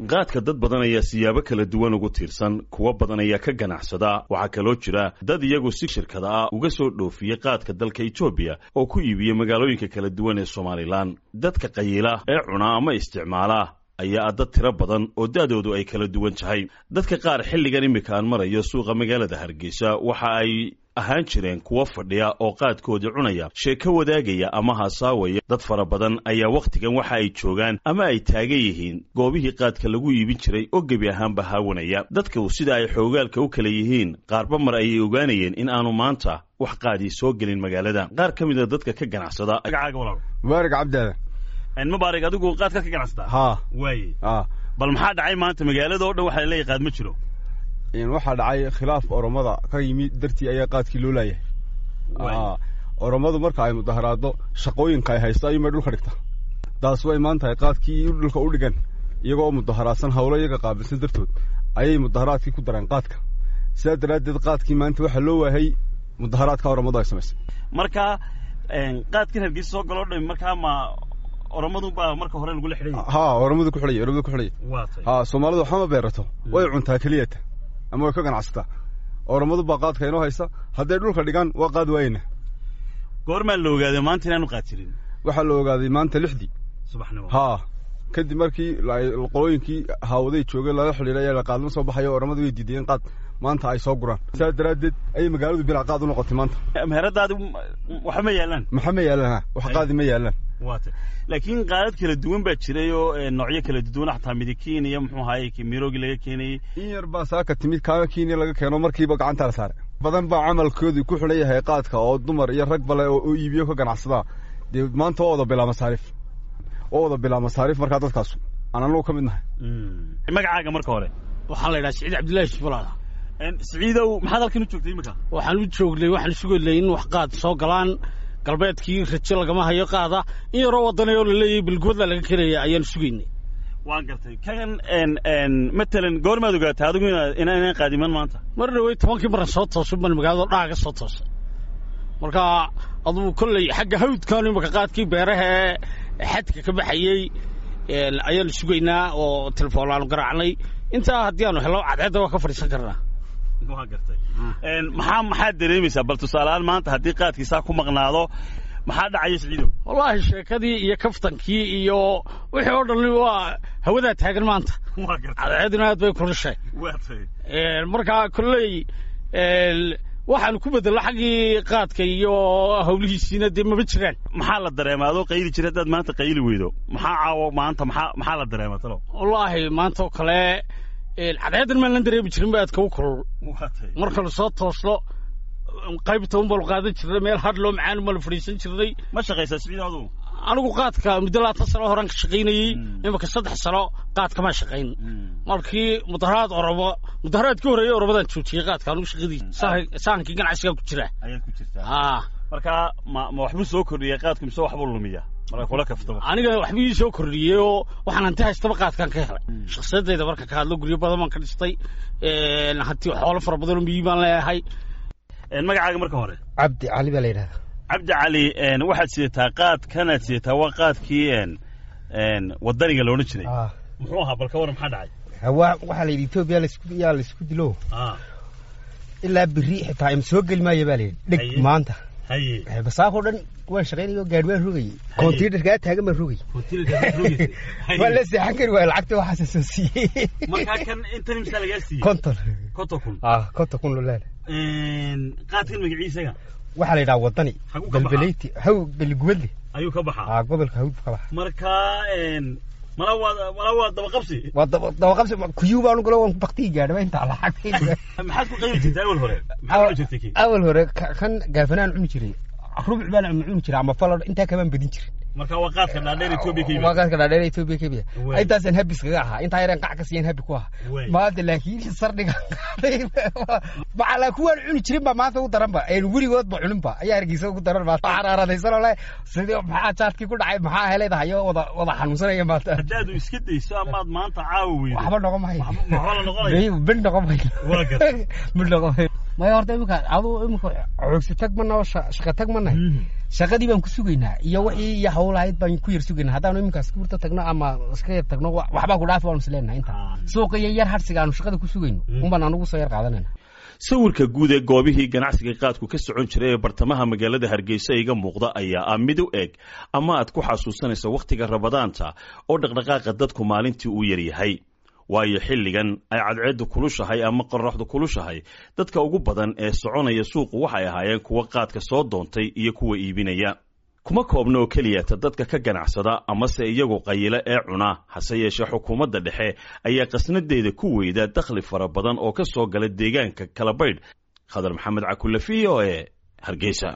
qaadka dad badan ayaa siyaabo kala duwan ugu tiirsan kuwo badan ayaa ka ganacsada waxaa kaloo jira dad iyagu si shirkada ah uga soo dhoofiyey qaadka dalka etoobiya oo ku iibiyey magaalooyinka kala duwan ee somalilan dadka qayiila ee cuna ama isticmaala ayaa dad tiro badan oo da'doodu ay kala duwan tahay dadka qaar xilligan iminka aan marayo suuqa magaalada hargeysa waxa ay ahaan jireen kuwo fadhiya oo qaadkoodii cunaya sheeko wadaagaya ama haasaawaya dad fara badan ayaa wakhtigan waxa ay joogaan ama ay taagan yihiin goobihii qaadka lagu iibin jiray oo gebi ahaanba haawanaya dadku sida ay xoogaalka u kala yihiin qaarba mar ayay ogaanayeen in aanu maanta wax qaadii soo gelin magaalada qaar ka mid a dadka ka ganacsada mubaarak cabdaadan mubaarig adigu qaadka ka ganacsataa haa waaye aa bal maxaa dhacay maanta magaalada oo dhan waxaa leeyahay qaad ma jiro waxaa dhacay khilaaf oromada ka yimi dartii ayaa qaadkii loo laayahay aa oromadu marka ay mudaharaado shaqooyinka ay haysto ayuunbay dhulka dhigta taas way imaan tahay qaadkii dhulka u dhigan iyagoo mudaharaadsan hawlo iyaga qaabilsan dartood ayay mudaharaadkii ku dareen qaadka sidaa daraaddeed qaadkii maanta waxaa loo waayay mudaharaadka oromadu ay samaysay marka qaadkan hargeysa soo galoo dhami markaa ma oromadu baa marka hore lagula xidhan yahay haa oromadu ku xidhaya oromadu ku xidhaya waa tay haa soomaalidu waxba ma beerato way cuntaa keliyata ama way ka ganacsataa oromadu baa qaadka inoo haysa hadday dhulka dhigaan waa qaad waayena goormaa la ogaaday maanta inaanu qaad jirin waxaa la ogaaday maanta lixdii subaxnimo haa kadib markii qolooyinkii haawaday joogay lala xidhiidhay ayaa la qaadma soo baxayo oromadu way diidayeen qaad maanta ay soo guraan sidaa daraaddeed ayay magaaladu bilaa qaad u noqotay maanta meheradaadi waxba ma yaalaan maxa ma yaalaan ha wax qaadi ma yaalaan waa tay laakiin qaadad kala duwan baa jiray oo noocyo kala duwan xataa midikiin iyo muxuu ahaye miroogi laga keenayey in yar baa saaka timid kaana kiiniya laga keeno markiiba gacanta la saaray badan baa camalkoodii ku xidhan yahay qaadka oo dumar iyo rag bale oo iibiyo ka ganacsadaa dee maanta waa wada bilaa masaariif waa wada bilaa masaariif markaa dadkaasu aan anagu ka mid nahay magacaaga marka hore waxaa la yidhaha siciid cabdullaahi shifulaada siciidow maxaad halkan u joogtay iminka waxaan u joognay waxaan sugaynay in wax qaad soo galaan galbeedkii rajo lagama hayo qaada in yaroo waddanay oo la leeyahay bilgooda laga keenaya ayaan sugaynay waan gartay kan matalan goormaad ogaatay adigu inaan qaadiman maanta mar dhawey tobankii maran soo toosay baan magaalada dhaaga soo toosay marka adugu kolley xagga hawdkaanu imaka qaadkii beeraha ee xadka ka baxayey ayaanu sugaynaa oo telefoon aanu garaacnay intaa haddii aanu hello cadceedda waa ka fadhiisan karnaa waa gartay maxaa maxaad dareemaysaa bal tusaaleaan maanta haddii qaadkiisaa ku maqnaado maxaa dhacaya siciidow wallaahi sheekadii iyo kaftankii iyo wixii oo dhan waa hawadaa taagan maanta waa gartay cadceeduna aad bay kulushay waa tay markaa kolley waxaanu ku bedello xaggii qaadka iyo hawlihiisiina dee maba jiraan maxaa la dareemaa adoo qayli jira haddaad maanta qayli weydo maxaa caawo maanta maxaa maxaa la dareemaa talo wallaahi maanta oo kale cadceeddan maan lan dareemi jirin ba aadka u kulul waa tay markanu soo toosno qaybta un baanu qaadan jirnay meel hadh loo macaan baanu fadhiisan jirnay ma shaqaysaa siciid adugu anigu qaadka muddo labaatan sano horaan ka shaqaynayey imaka saddex sano qaadka maa shaqayn markii mudaharaad oromo mudaharaadkii horreeyey oromadaan joojiyey qaadka anigu shaqadii sahankii ganacsigaa ku jira ayaad ku jirtaa haa marka ma ma waxbuu soo kordhiyay qaadku mise waxbuu lumiya marka kula kaftaba aniga waxba ii soo kordhiyey oo waxaan hanti haystaba qaadkaan ka helay shakhsiyadayda marka ka hadlo guryo badan baan ka dhistay hanti xoolo fara badan oo miyi baan leeyahay magacaaga marka hore cabdi cali baa la yidhahdaa cabdi cali waxaad sidataa qaad kanaad sidataa waa qaadkii wadaniga loodhan jiray muxuu ahaa bal ka waran maxaa dhacay waxaa la yidhi etoobiya yaa laisku dilo ilaa biri xitaa ima soo geli maayo baa la yidhi dheg Haye. maanta haye basaakoo dhan waan shaqaynayo gaadhi waan rogayey kontiinarkaa taagan baan rogay waa la seexan kari waaya lacagta waxaasa soo siiyey markaa kan intan imsaa lagaa siiyey konton konton kun ah konton kun lolaal qaadkan magaciisaga waxaa la yidhaha wadani Xaguu ka baxaa? belbeleyti haw beligubadle ayuu ka baxaa ah gobolka hawd ka baxa markaa mala waa mala waa dabaqabsi waa daba- dabaqabsi kuyuu baan galo waan baktii gaadhaba intaa lacagta maxaad ku qaybi jirtay awal hore maxaad cuni jirtay kii awal hore ka- kan gaafanaan cuni jiray rubuc baan cuni jiray ama falor intaa kamaan badin jirin marka waa qaadka dhaadheer etoobiya ka yimid waagaadka dhaadheer Ethiopia ka biya Wey. intaasaan habis kaga ahaa intaa yareen qac ka siiyeen habi ku ahaa Wey. maanta laakiin sardhiga macalaa kuwaan cuni jirin baa maanta u daran ba een weligoodba cunin ba ayaa hargeysa ugu daran maanta xaraaradaysanoo le sidii maxaa jaadkii ku dhacay maxaa heleedahayo wada wada xanuunsanaya maanta haddaad iska dayso amaad maanta caawa weydo waxba noqon mahayo waxba la noqonayo ben noqon mahayo Waa gartay. ben noqon mahayo maya horta imika aduu imika xoogsi tag mana oo shaqa tag manahay shaqadii baan ku sugaynaa iyo wixii iyo hawlahayd baan ku yar sugaynaa haddaanu iminka askuurta tagno ama iska yar tagno waxbaa ku dhaafi waanu isleenahay inta suuqa iyo yar harsiga aanu shaqada ku sugayno unbaan anugu soo yar qaadanayna sawirka guud ee goobihii ganacsiga qaadku ka socon jiray ee bartamaha magaalada hargeysa iga muuqda ayaa ah mid u eg ama aad ku xasuusanaysa wakhtiga rabadaanta oo dhaqdhaqaaqa dadku maalintii uu yaryahay waayo xilligan ay cadceeddu kulushahay ama qoraxdu kulushahay dadka ugu badan ee soconaya suuqu waxay ahaayeen kuwa qaadka soo doontay iyo kuwa iibinaya kuma koobna oo keliyata dadka ka ganacsada amase iyagu qayila ee cuna hase yeeshee xukuumadda dhexe ayaa qasnadeeda ku weyda dakhli fara badan oo ka soo gala deegaanka kalabaydh khadar maxamed cakulle v o e hargeysa